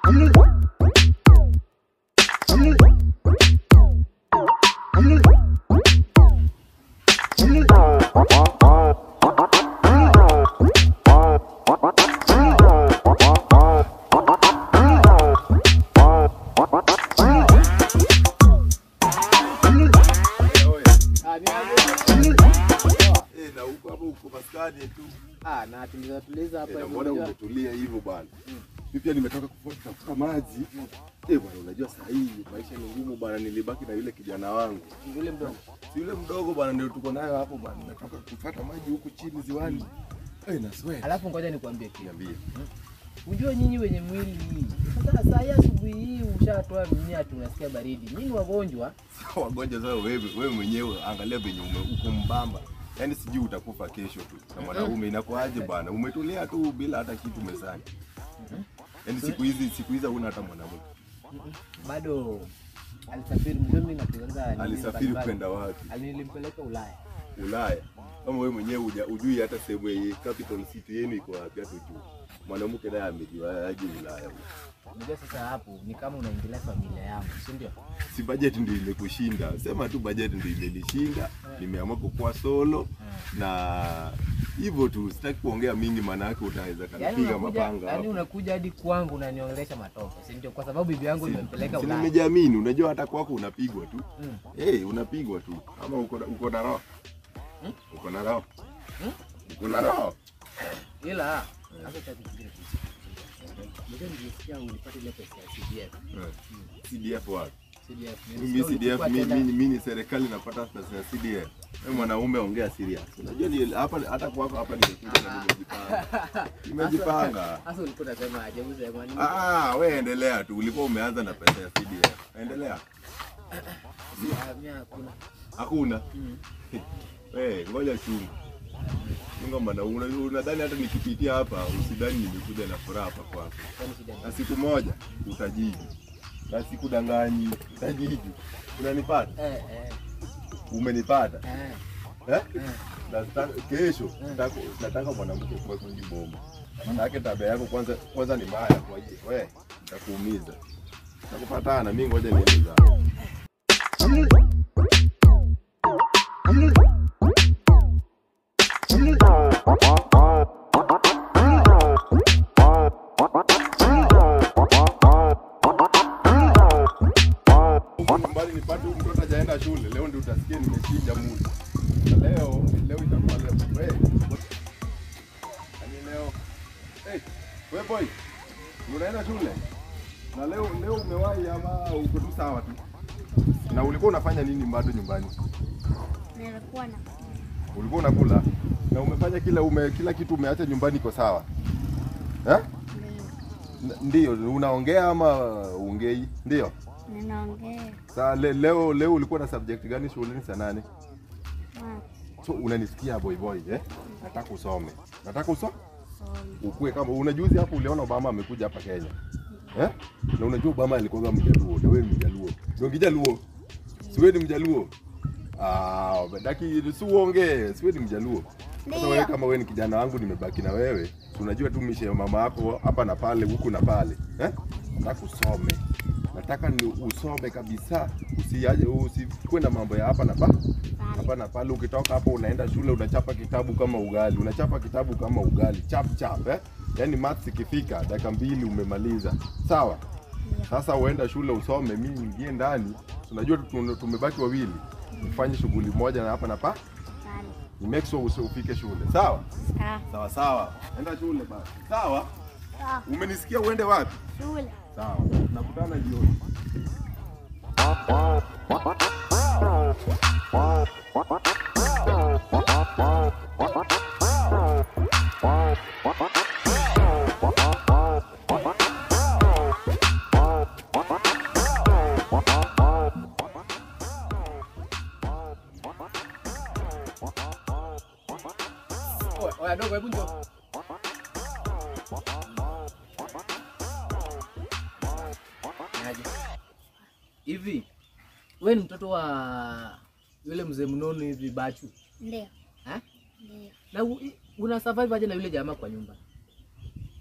Eh, na huko hapo uko maskani tu. Ah, na tuliza tuliza hapa Eh, na hivi, mbona unajua. umetulia hivyo bwana? Mimi pia nimetoka kutafuta maji. Eh, bwana unajua saa hii maisha ni ngumu bwana, nilibaki na yule kijana wangu. Yule mdogo. Si yule mdogo bwana ndio tuko nayo hapo bwana. Nimetoka kufuata maji huku chini ziwani. Eh, na sweat. Alafu ngoja nikwambie kitu. Niambie. Unajua nyinyi wenye mwili hii. Sasa saa hii asubuhi hii ushatoa mimea tu unasikia baridi. Nyinyi wagonjwa. Wagonjwa sasa wewe wewe mwenyewe angalia venye ume uko mbamba. Yaani sijui utakufa kesho tu. Na mwanaume inakuaje bwana? Umetulia tu bila hata kitu mezani. Yaani siku hizi siku hizi huna hata mwanamke. Bado alisafiri mzee na kuanza Alisafiri kwenda wapi? Alinimpeleka Ulaya. Ulaya. Kama wewe mwenyewe huja- hujui hata sehemu yenye capital city yenu iko wapi hata juu. Mwanamke naye amejua aje Ulaya. huko. Unajua sasa hapo ni kama unaingilia familia yangu, si ndio? Si budget ndio imekushinda. Sema tu budget ndio imenishinda. Nimeamua kukuwa solo na hivyo tu sitaki kuongea mingi maana yake utaweza Yaani kanipiga unakuja, mapanga yaani hapo. unakuja hadi kwangu unaniongelesha matope, si ndio? Kwa sababu bibi yangu nimempeleka Si Ulaya. nimejiamini, unajua hata kwako unapigwa tu. Mm. Eh, unapigwa tu. Ama uko na- uko na roho. Hmm? Uko na roho. Hmm? Uko na roho. Ila sasa cha kufikiria kitu. Ndio nilisikia ulipata ile pesa ya CDF. Eh, CDF wapi? CDF. Mimi Nilisikia CDF ulikuwa mimi tenda- mimi mimi ni serikali napata pesa ya CDF. Wewe mwanaume ongea serious. Unajua ni hapa hata kwako hapa nimekuja na nimejipanga. Nimejipanga. Sasa ulikuwa unasema aje usema nini? Ah, wewe endelea tu. Ulikuwa umeanza na pesa ya CDF. Endelea. Ah, mimi hakuna. Hakuna. Mm. Eh, ngoja chunga. Chunga maana una- unadhani hata nikipitia hapa usidhani nimekuja na furaha hapa kwako. Kwani shida Na ni? siku moja utajiji. Na sikudanganyi, utajiji. Unanipata? Eh eh Umenipata? eh. Eh? eh. Na sita- kesho nataka nataka mwanamke kwa kwenye bomba. Maana tabia yako kwanza kwanza ni mbaya kwa hiyo wewe nitakuumiza. Tutakupatana mimi ngoja niende zangu. Huku nyumbani nipate huyu mtoto hajaenda shule. Leo ndio utasikia nimechinja muda. Na leo leo itakuwa leo. Wewe. Yaani leo. Hey, wewe boy. Unaenda shule? Na leo leo umewahi ama uko tu sawa tu? Na ulikuwa unafanya nini bado nyumbani? Nilikuwa na Ulikuwa unakula? Na umefanya kila ume, kila kitu umeacha nyumbani iko sawa? Eh? ndio N- Ndio, unaongea ama ungei? Ndio. ninaongea Saa le, leo leo ulikuwa na subject gani shuleni saa nane? math So unanisikia boy boy eh? Nataka usome. Nataka usome. somo Ukue kama unajuzi hapo uliona Obama amekuja hapa Kenya. Eh? Na unajua Obama alikuwa mjaluo, na wewe ni mjaluo. Ndio kijaluo. Si wewe ni mjaluo? Ah, badaki si uongee, si wewe ni mjaluo. Sasa Ndio. wewe kama wewe ni kijana wangu nimebaki na wewe, si unajua tu mishe ya mama yako hapa na pale huku na pale. Eh? Nataka usome. Nataka ni usome kabisa. Usiaje usikuwe na mambo ya hapa na pale hapa na pale. Ukitoka hapo unaenda shule unachapa kitabu kama ugali, unachapa kitabu kama ugali chap chap eh? Yaani maths ikifika dakika mbili umemaliza, sawa? Sasa uenda shule usome, mimi niingie ndani. Unajua tu- tumebaki wawili, ufanye shughuli moja na hapa na pa, pale ni make sure usi- ufike shule, sawa? sawa Sawa sawa, enda shule basi, sawa? sawa Umenisikia? Uende wapi? shule Sawa, nakutana jioni. Oya, oya dogo, hebu njoo. Niaje? Hivi wewe ni mtoto wa yule mzee mnono hivi Bachu ndio eh? ndio Na u- una survive aje na yule jamaa kwa nyumba?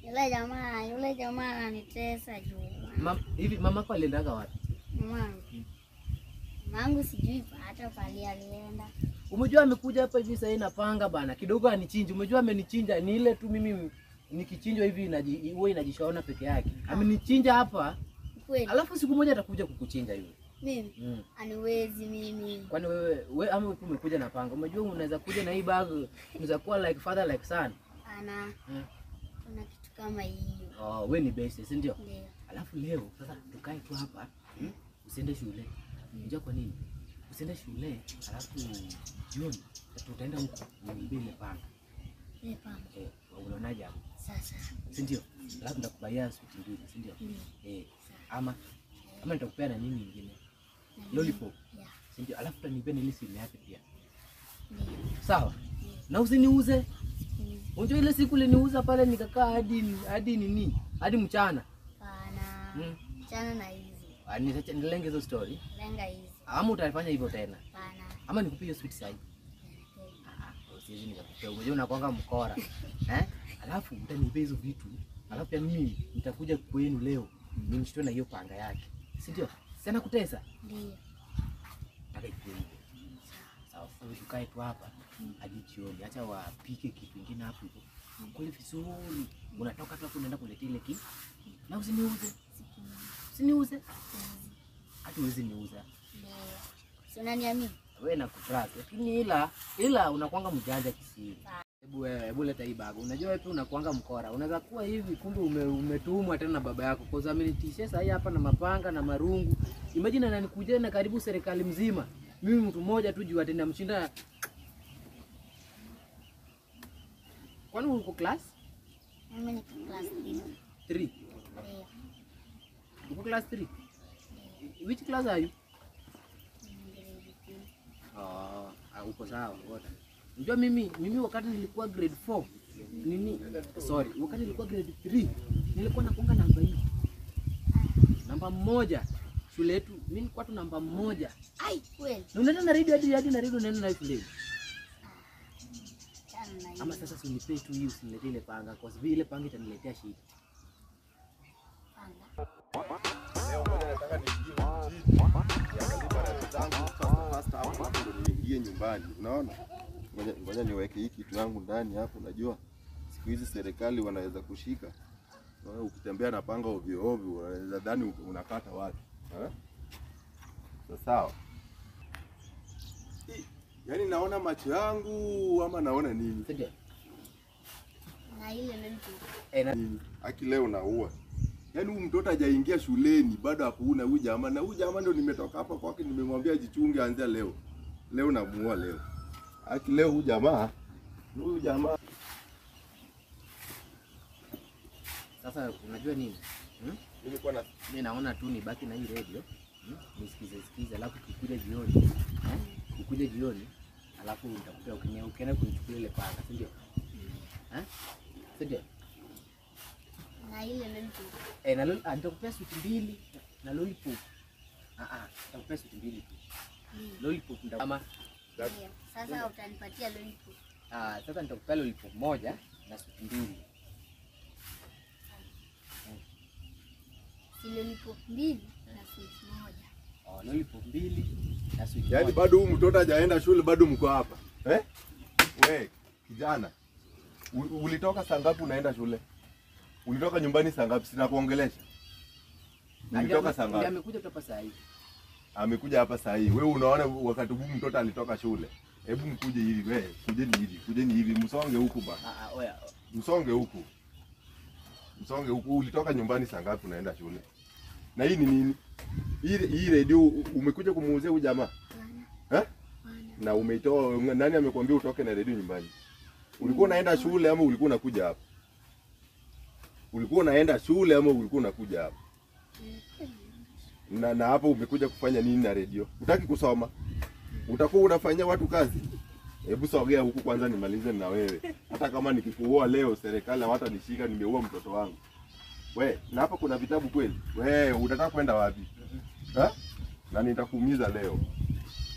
Yule jamaa, yule jamaa ananitesa juu. Mam, hivi mamako aliendaga wapi? Mamangu. Mamangu sijui hata pali alienda. Umejua amekuja hapa hivi sasa napanga bana. Kidogo anichinje. Umejua amenichinja ni ile tu mimi nikichinjwa hivi inaji huwa inajishaona peke yake. Amenichinja hapa. Kweli. Alafu siku moja atakuja kukuchinja yule. Mimi Mm. aniwezi mimi. Kwani wewe we, ama wewe umekuja na panga? Umejua unaweza kuja na hii bag, unaweza kuwa like father like son. Ana Mm. kuna kitu kama hiyo. Oh, wewe ni base, si ndio? Ndio. Alafu leo sasa tukae tu hapa, hmm? usiende shule. Unajua kwa nini? Usiende shule, alafu jioni tutaenda huko niibe ile panga. Ile pamba. Eh, unaonaje hapo? Sasa. Si ndio? Alafu nitakubaia switi mbili, si ndio? Ndio. Eh, ama ama nitakupea na nini nyingine? Na Lollipop. Yeah. Si ndio? Alafu utanipea na ile simu yake pia. Ndio. Sawa? Na usiniuze. Mm. Unajua ile siku uliniuza pale nikakaa hadi hadi nini? Hadi mchana. Pana. Mm. Chana na hizi. Ah, nitacha- Nilenge hizo story. Lenga hizi. Ama utafanya hivyo tena. Pana. Ama nikupie hiyo sweet side. Ah, usiwezi nikakupea. Unajua unakwanga mkora. Eh? Alafu utanipea hizo vitu. Alafu pia mimi nitakuja kwenu leo. Nimshtue na hiyo panga yake. Si ndio? Sana kutesa. Ndio. Nataka ikuwe hivyo. Sawa, sasa wewe tukae tu hapa hadi jioni. Acha wapike kitu kingine hapo hivyo. Kule vizuri. Unatoka tu hapo unaenda kuletea ile kitu. Na usiniuze. Usiniuze. Hata uwezi niuza. Ndio. Si unaniamini? Wewe na kutrust. Lakini ila ila unakwanga mjanja kisiri. Hebu wewe, hebu leta hii bag. Unajua wewe pia unakuanga mkora. Unaweza kuwa hivi kumbe ume, umetumwa tena na baba yako. Kwa sababu amenitisha sasa hii hapa na mapanga na marungu. Imagine ananikujia na karibu serikali mzima. Mimi mtu mmoja tu juu atenda mshinda. Kwani uko class Mimi niko class 3. 3? Ndio. Uko class 3? Which class are you? Grade two. Ah, ah, uko sawa ngoja. Unajua mimi mimi wakati nilikuwa grade 4 nini sorry, wakati nilikuwa grade 3 nilikuwa nakonga namba hii. Namba moja shule yetu, mimi nilikuwa tu namba moja. Ai, kweli. Na unaenda na radio hadi hadi na radio unaenda nayo shule. Chana na hizi. Ama sasa si unipee tu hii usiniletee ile panga kwa sababu ile panga itaniletea shida. Panga. Leo ngoja nataka niingie mjini. Niangalie barabara zangu fast fast hapo hapo ndo niingie nyumbani. Unaona? Ngoja ngoja niweke hii kitu yangu ndani hapo unajua. Siku hizi serikali wanaweza kushika. Wewe ukitembea na panga ovyo ovyo unaweza dhani unakata watu. Eh? Sasa sawa. Hii, Yaani naona macho yangu ama naona nini? Ndio. Na ile lollipop. Eh, na Nini? Aki leo naua. Yaani huyu mtoto hajaingia shuleni bado hakuna huyu jamaa na huyu jamaa ndio nimetoka hapa kwake nimemwambia jichunge anzia leo. Leo namuua leo. Aki leo huyu jamaa huyu jamaa sasa unajua nini? Hmm? nilikuwa na Mimi naona tu nibaki na hii radio hmm? nisikize sikize, alafu kikuja jioni eh? kikuja jioni, alafu nitakupea ukienda ukienda kunichukua ile panga, si ndio? Eh? Si ndio? Na ile lollipop. Eh, na lol- ah, nitakupea switi mbili na lollipop. Ah ah, nitakupea switi mbili tu. Lollipop ndio kama Ndio. Sasa utanipatia lollipop. ah, sasa nitakupea lollipop moja na switi mbili. Si lollipop mbili na sweet moja. Oh, lollipop mbili na switi yaani moja. bado huyu mtoto hajaenda shule bado mko hapa. Eh? We, kijana. u- Ulitoka saa ngapi unaenda shule? Ulitoka nyumbani saa ngapi? Sina kuongelesha. Na Ulitoka ndio- saa ndio ngapi? amekuja tu hapa saa hii. amekuja hapa saa hii. Wewe unaona wakati huu mtoto alitoka shule. Hebu mkuje hivi we, kujeni hivi, kujeni hivi, msonge huku bana. Ah ah, oya. Msonge huku. Msonge huku. Ulitoka nyumbani saa ngapi unaenda shule? Na hii ni nini? Hii hii redio umekuja kumuuzia huyu jamaa? Bwana. Eh? Bwana. Na umeitoa nani amekwambia utoke na redio nyumbani? Ulikuwa unaenda shule ama ulikuwa unakuja hapa? Ulikuwa unaenda shule ama ulikuwa unakuja hapa? Na na hapo umekuja kufanya nini na redio? Utaki kusoma? Utakuwa unafanyia watu kazi? Hebu sogea huku kwanza nimalize na wewe. Hata kama nikikuoa leo serikali hawatanishika nimeua mtoto wangu. We, na hapa kuna vitabu kweli? We, unataka kwenda wapi? Ha? Na nitakuumiza leo.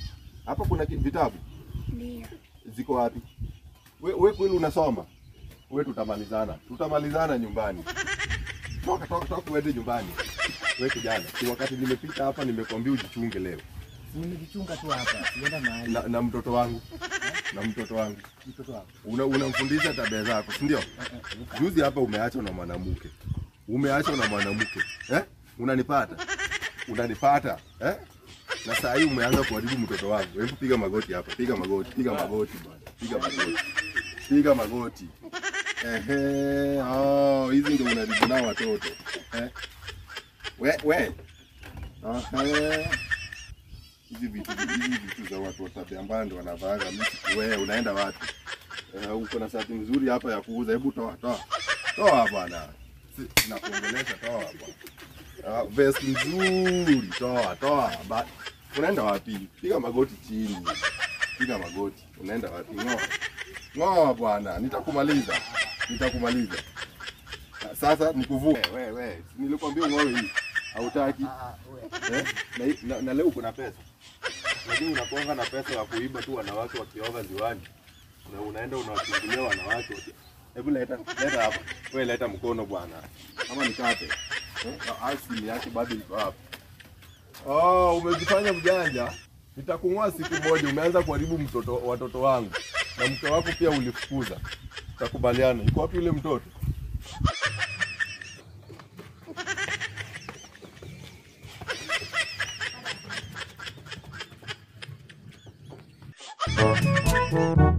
Hapa kuna ki- vitabu Ndio. ziko wapi? We, we kweli unasoma? wewe tutamalizana. Tutamalizana nyumbani. Toka toka toka uende nyumbani. Wewe kijana, si wakati nimepita hapa nimekwambia ujichunge leo. Nimejichunga tu hapa, sienda mahali. Na, na mtoto wangu. Na mtoto wangu. Mtoto wako. Una unamfundisha tabia zako, si ndio? Eh, eh, Luka. Juzi hapa umeachwa na mwanamke. Umeachwa na mwanamke. Eh? Unanipata? Unanipata? Eh? Na saa hii umeanza kuharibu mtoto wangu. Hebu piga magoti hapa. Piga magoti. Piga magoti bwana. Piga magoti. Piga magoti. Ehe, oh, hizi ndio unaribu nao watoto. Eh? We, we. Ehe. Hizi vitu hizi vitu za watu wa tabia mbaya ndio wanavaanga mimi. Wewe unaenda wapi? Eh, uko na shati nzuri hapa ya kuuza. Hebu toa, toa. Toa bwana. Si nakuongelesha toa bwana. Ah, vest nzuri, toa, toa. Ba unaenda wapi? Piga magoti chini. Piga magoti. Unaenda wapi? Ngoa. Ngoa bwana, nitakumaliza. Nitakumaliza. Ah, Sasa nikuvuke. Wewe wewe, nilikwambia ngoe hii. Hautaki. Ah, ah, we. Eh? Na, hii- na, na leo uko na pesa. Lakini unakuanga na pesa ya kuiba tu wanawake wakioga ziwani. Na unaenda unawachungulia wanawake. waki- Hebu leta, leta hapa. Wewe leta mkono bwana. Kama nikate. Eh? Na asili yake bado iko hapa. Oh, umejifanya mjanja. Nitakung'oa siku moja. Umeanza kuharibu mtoto watoto wangu. Na mke wako pia ulifukuza. Tutakubaliana. Iko wapi yule mtoto? Thank